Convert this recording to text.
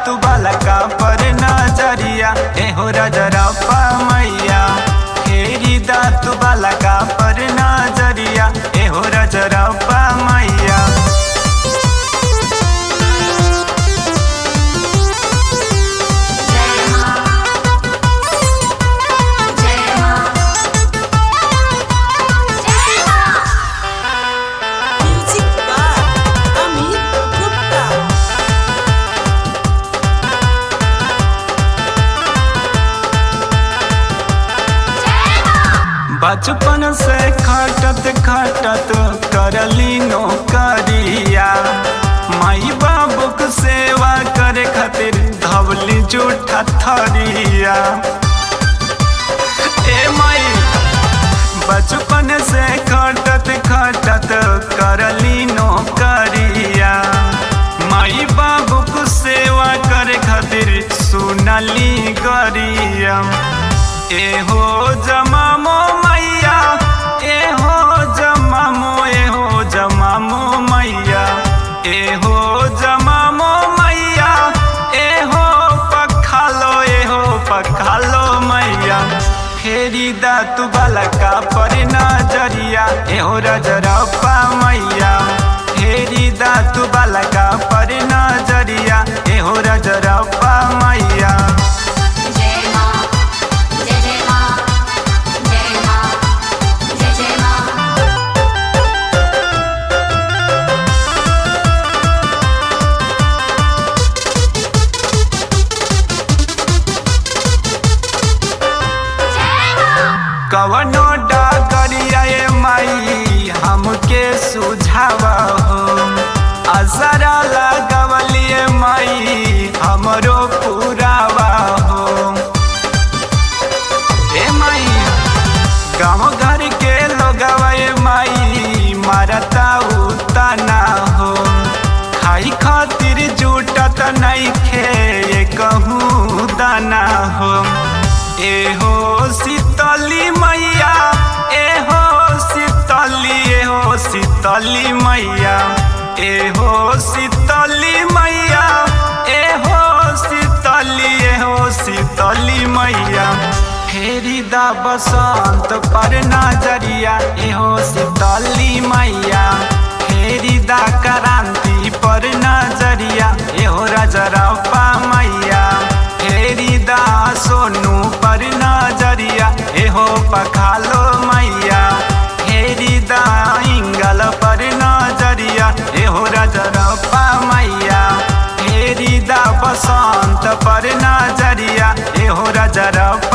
तू बालका पर नजरिया एहो रजरप्पा मैया फेरी दा तू बालका पर नजरिया एहो रजरप्पा मैया जय मां जय मां जय मां Music by Amit Gupta. जय मां बचपन से खटत खटत करली नौकरिया माई बाबूक सेवा करे खातिर धवली जूठा थरिया ए माई बचपन से खटत खटत करली नौकरिया माई बाबूक सेवा करे खातिर सुनली गरिया एहो जमामो मैया एहो जमामो एहो जमामो मैया एहो जमामो मैया एहो पखालो एहो पखालो मैया फेरी दा तू बालका पर नजरिया एहो रजरप्पा मैया फेरी दा तू बालका पर नजरिया एहो रजरप्पा मैया जय मां जय जय मां जय मां जय जय मां जय मां कवनो डगरिया ए माई हमके सुझाव हो असरा लगवलिए माई हमरो पुरावा हो ए माई गाँव घर के लोगवा ए माई मारता उतना हो खाई खातिर जुटत नइखे ये कहूँ दाना हो एहो शीतली मैया एहो शीतली एहो शीतली मैया एहो शीतली मैया एहो शीतली एहो शीतली मैया फेरी दा बसंत पर नजरिया एहो शीतली मैया फेरी दा क्रांति पर नजरिया एहो रजरप्पा मैया फेरी दा सोनू पर नजरिया एहो पखालो मैया फेरी दा इंगल पर नजरिया एहो रजरप्पा मैया फेरी दा बसंत पर नजरिया एहो रजरप्पा